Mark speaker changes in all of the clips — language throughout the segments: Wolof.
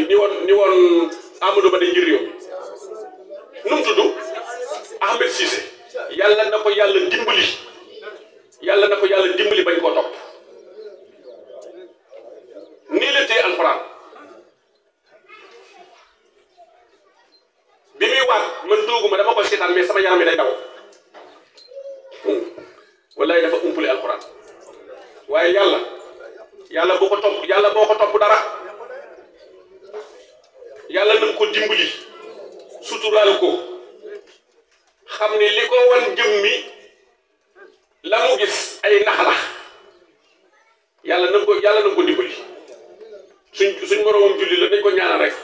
Speaker 1: ni woon ni woon Amadou Ba de njër réew mi nu mu tudd Ahmed Cissé yàlla na ko yàlla dimbali yàlla na ko yàlla dimbali bañ koo topp nii la téye alxuraan bi muy waat man tooguma dama koy seetaan mais sama yaram mi day daw wallahi dafa umpule alxuraan waaye yàlla yàlla boo ko topp yàlla boo ko topp dara yàlla na nga ko dimbali suturaal ko xam ne li ko wan jëm mi la mu gis ay nax la yàlla na nga ko yàlla na nga ko dimbali suñ suñ moroomam julli la nañ ko ñaanal rek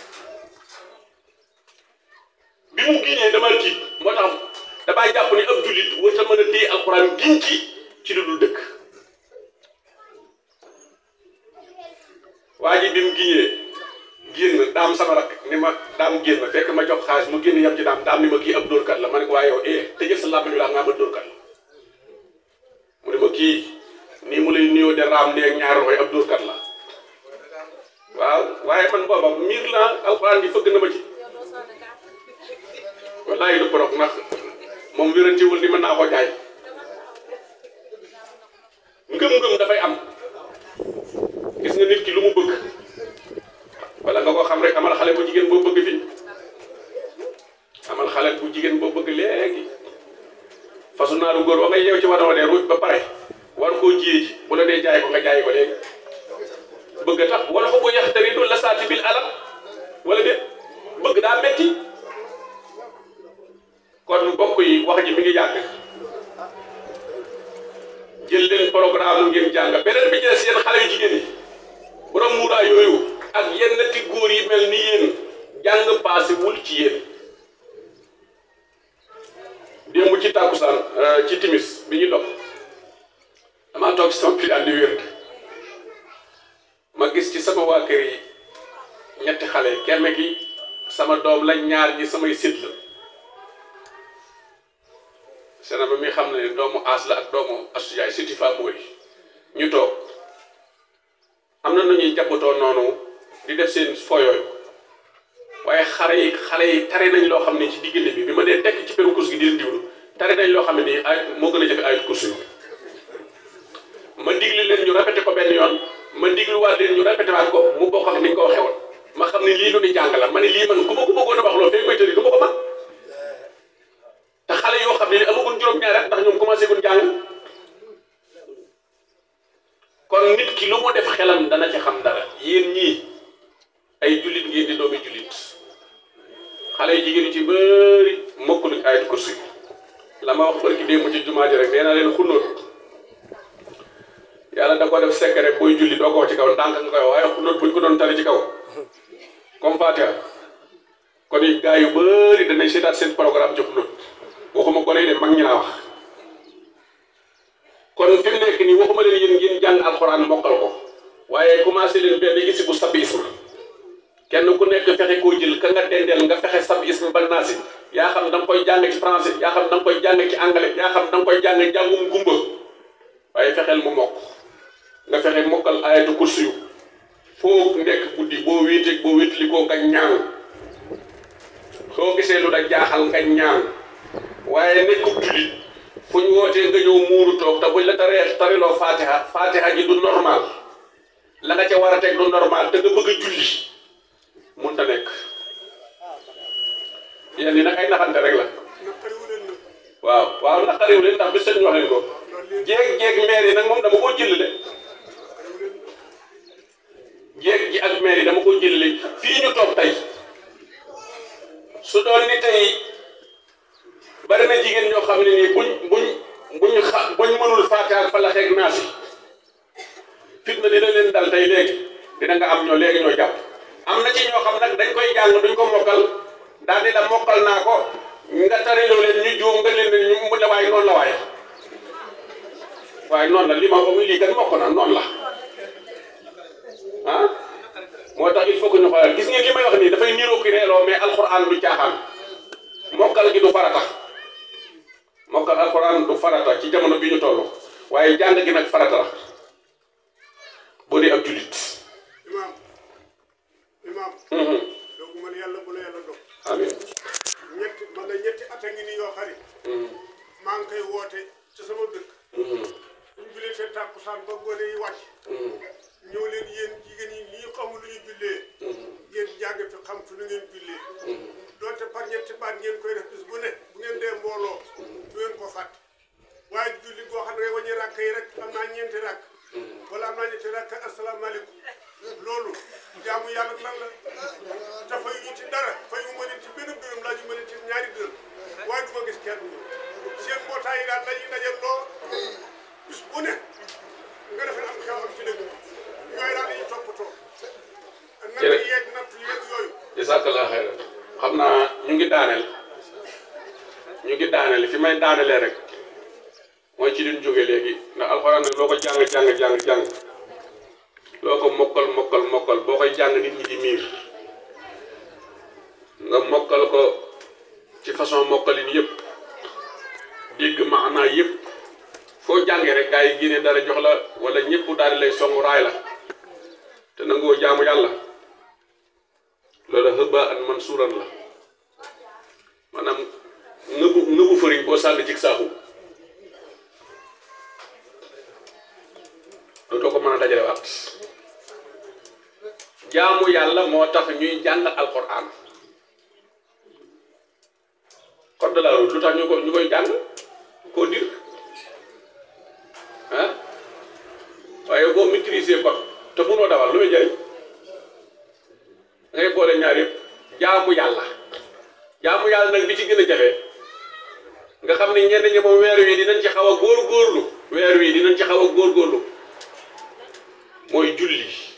Speaker 1: bi mu giñee dama tiit moo tax damay jàpp ni ab jullit war ta mën a téye alxuraan giñ ci ci lu dul dëkk waa ji bi mu giñee génn daam sama rak ni ma daam génn fekk ma jox xaalis mu génn yam ci daam daam ni ma kii ab dóorkat la ma ne ko waaye yow eh te jël sa làmmiñ la nga ma dóorkat la mu ne ma kii nii mu lay nuyoo de raam neeg ñaari loxo ab dóorkat la waaw waaye man booba miir la alxuraan bi fëgg na ma ci wallaay du porok ndax moom wérantiwul ni mën naa ko jaay ngëm-ngëm dafay am gis nga nit ki lu mu bëgg wala nga ko xam rek amal xale bu jigéen boo bëgg fi amal xale bu jigéen boo bëgg léegi fasu naaru góor wa nga yeew ci war a ruuj ba pare war koo jiyee ji bu la dee jaay ko nga jaay ko léegi bëgg a tax wala ko bu yax tari du la saati bil alam wala de bëgg daa metti kon mbokk yi wax ji mi ngi yàgg jël leen programme ngeen jàng beneen bi ci des yéen xale yu jigéen yi borom muuraay yooyu ak yenn ti góor yi mel ni yéen jàng paase wul ci yéen démb ci tàkkusaan ci timis bi ñu dox damaa toog ci sama pilaat di wér ma gis ci sama waa kër yi ñetti xale kenn ki sama doom la ñaar ñi samay sët la sena ba mi xam ne doomu aas la ak doomu asujaay siti fa mooy ñu toog am na nu ñuy jàppatoo noonu di def seen foyooyu waaye xale yi xale yi tare nañ loo xam ne ci diggante bi bi ma dee tekk ci peru course gi di leen diwlu tare nañ loo xam ne nii ay moo gën a jafe ayut course yi ma digli leen ñu répété ko benn yoon ma digluwaat leen ñu répété waat ko mu bokk ak ni ñu ko waxee woon ma xam ne lii lu ni jàng la ma ne lii man ku ma ku bëggoon a wax loolu fee koy tëri du ma ko man te xale yoo xam ne ni amaguñ juróom-ñaari at ndax ñoom commencé guñ jàng kon nit ki lu mu def xelam dana ci xam dara yéen ñii ay jullit ngeen di doomi jullit xale yu jigéen yi ci bëri mokkuluñ ayat kursi la ma wax barki démb ci jumaa ji rek nee naa leen xunóot yàlla da ko def secret booy julli doo ko wax ci kaw ndànk nga koy waaye xunóot buñ ko doon tari ci kaw comme Fatiha kon it gars yu bëri danañ seetaat seen programme ci xunóot waxuma ko lay de mag ñi laa wax kon fi mu nekk nii waxuma leen yéen ngeen jàng alxuraan mokkal ko waaye commencé leen benn isi bu sabbi isma kenn ku nekk fexe koo jël ka nga dendeel nga fexe sabbi isma ba naasi yaa xam da nga koy jàng ci français yaa xam da nga koy jàng ci anglais yaa xam da nga koy jàng jàngum gumba waaye fexeel mu mokk nga fexe mokkal ayatu kursi yu foo nekk guddi boo wéeteeg boo wéetli koo nga ñaan soo gisee lu da jaaxal nga ñaan waaye nekkub jullit fu ñu wootee nga ñëw muuru toog te buñ la taree tariloo fatiha fatiha ji du normal la nga ca war a teg du normal te nga bëgg a julli mun ta nekk yéen ñi nag ay naxante rek la waaw waaw naqariwu leen ndax bis seen wax leen ko jeeg jeeg maire yi nag moom dama koo jël de jeeg ji ak maire yi dama koo jël fii ñu toog tey su doon ni tey bari na jigéen ñoo xam ne nii buñ buñ buñ xa buñ mënul faate ak falax ak naas yi fitna dina leen dal tey léegi dina nga am ñoo léegi ñoo jàpp am na ci ñoo xam nag dañ koy jàng duñ ko mokkal daal di la mokkal naa ko nga tariloo leen ñu juum nga leen ne ñu mu la waaye noonu la waaye waaye noonu la li ma ko lii kat mokk na noonu la ah moo tax il faut que ñu xoolal gis ngeen li may wax nii dafay niroo ki reeloo mais alxuraan du caaxaan mokkal gi du farata mokkal alxuraan du farata ci jamono bi ñu toll waaye jàng gi nag farata la boo dee ab jullit
Speaker 2: imaam imaam doogu man yàlla bu la yàlla dog
Speaker 1: amiin
Speaker 2: ñetti man nga ñetti at a ngi nii yoo xari maa ngi koy woote ci sama dëkk buñ julee te tàkkusaan ba gone yi wàcc ñëw leen yéen jigéen ñi ñii xamul lu ñu jullee yéen jàng fi xam fi lu ngeen jullee doonte par ñetti baat ngeen koy def bis bu ne bu ngeen dee mbooloo du ngeen ko fàtte waaye julli goo xam ne ngay wàññi ràkk yi rek am naa ñeenti ràkk wala am naa ñetti ràkk asalaamaaleykum loolu jaamu yàlla lan la te fay ñu ci dara fay mu ma leen ci benn dërëm laa ñu ma leen ci ñaari dërëm waaye du ma gis kenn seen mbootaay yi daal dañuy daje loo bis bu ne nga defee am xew am ci dëkk yooyu daal dañuy toppatoo natt
Speaker 1: Jërëjëf.
Speaker 2: yeeg natt yeeg yooyu
Speaker 1: jazakallah xayran xam naa ñu ngi daaneel ñu ngi daaneel fi may daanelee rek mooy ci liñ jóge léegi ndax alxuraan nag loo ko jàng jàng jàng jàng loo ko mokkal mokkal mokkal boo koy jàng nit ñi di miir nga mokkal ko ci façon mokkalin yëpp dégg maanaa yëpp foo jàngee rek gaa yi génne dara jox la wala ñëpp daal di lay songu raay la te nangoo jaamu yàlla loolu xëba an mansuuran la maanaam ngëbu ngëbu fëriñ boo sànni ci saaku dootoo ko mën a dajale waat jaamu yàlla moo tax ñuy jàng alquran code de la route lu tax ñu ko ñu koy jàng koo dir ah waaye boo maîtriser code te mënoo dawal lu muy jëriñ ngay boole ñaar yëpp jaamu yàlla jaamu yàlla nag bi ci gën a jafe nga xam ne ñenn ñi moom weer wi dinañ ci xaw a góorgóorlu weer wi dinañ ci xaw a góorgóorlu mooy julli